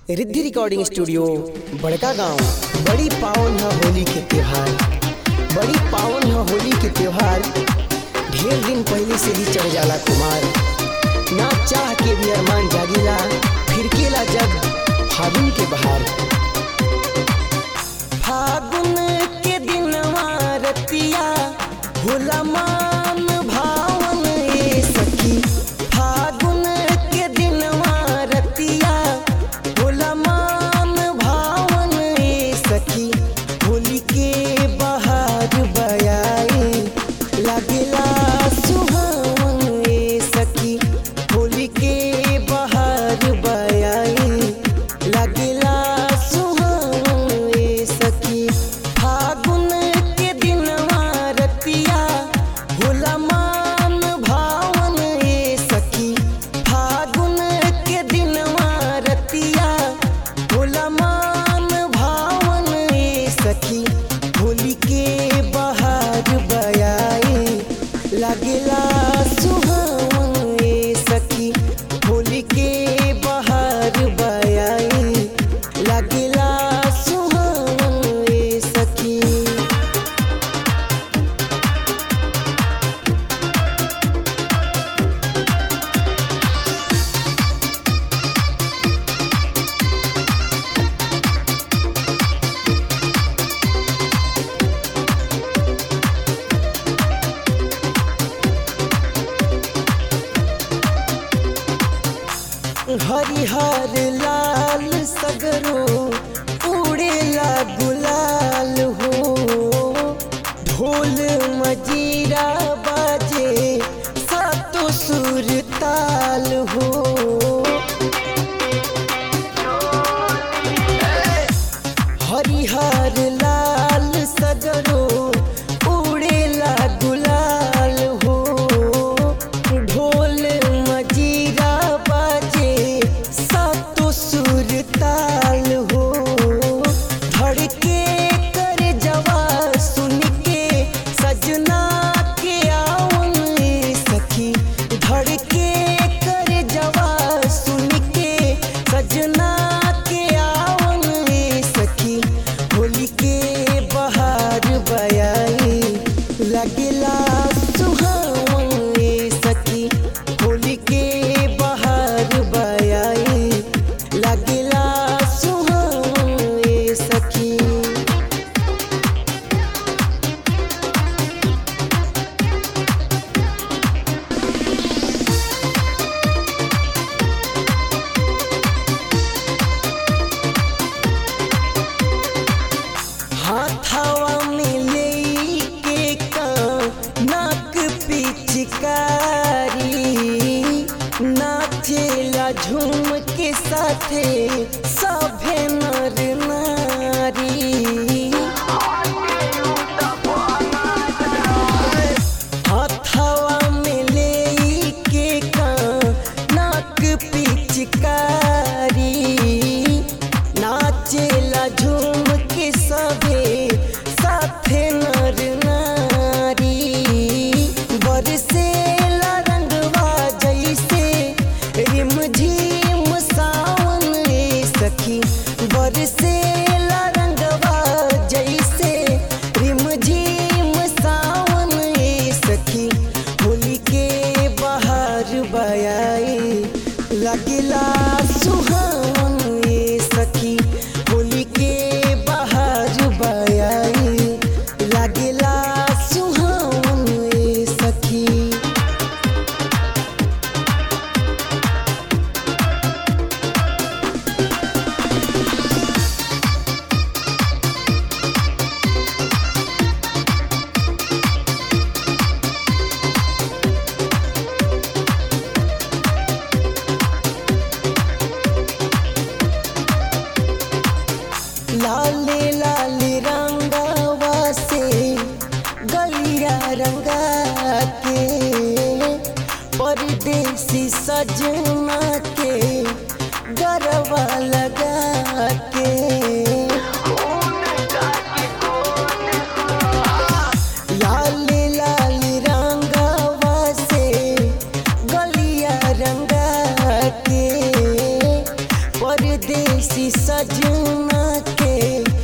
Riddhi recording studio बड़का गांव बड़ी पावन है होली के त्योहार बड़ी पावन है होली के त्योहार ढेर दिन पहले से ही चढ़ जाला कुमार ना चाह के भी अरमान जागीला फिर केला जब फागुन के बहार फागुन के दिनवा रतिया होला मान भावन ए सखी फागुन के दिनवा रतिया होला मान भावन ए सखी होली के बहार बयाए लागेला सुहावन ए सखी होली के बहार बयाए लागेला सुहावन ए सखी फागुन के दिनवा रतिया होला मान भावन ए सखी फागुन के दिनवा रतिया होला मान भावन ए सखी होली के बहार बयाए लागेला सुहावन ए सखी होली के बहार बयाए लागेला सुहावन ए सखी हरिहर लाल सगरो उड़ेला गुलाल हो ढोल मजीरा बाजे सातो सुर ताल हो हरिहर लाल सगरो उड़ेला गुलाल हो ढोल मजीरा बाजे सातो सुर ताल हो धड़के कर जवा सुन के सजना के आवन ए सखी धड़के कर जवा सुन के सजना के आवन ए सखी होली के बहार बयाई लगेला सुहावन ए सखी होली के बहार बयाई लगेला सुहावन ए सखी हाथावा में लेके का नाक पिचकारी नाचेला झूम के साथे सभे नर नारी हाथावा में लेके का नाक पिचकारी नाचेला झूम के सभे साथे नर नारी बरसेला रंगवा जैसे रिम झिम सावन ए सखी बरसेला रंगवा जैसे रिम झिम सावन ए सखी होली के बहार बयाए लगेला सुहावन ए सखी होली के बहार बयाए लगेला सुहावन ए सखी लाले लाले रंगवा से गलिया रंगा के परदेसी सजना के गरबा लगा के लाले लाले रंगवा से गलिया रंगा के परदेसी सजना के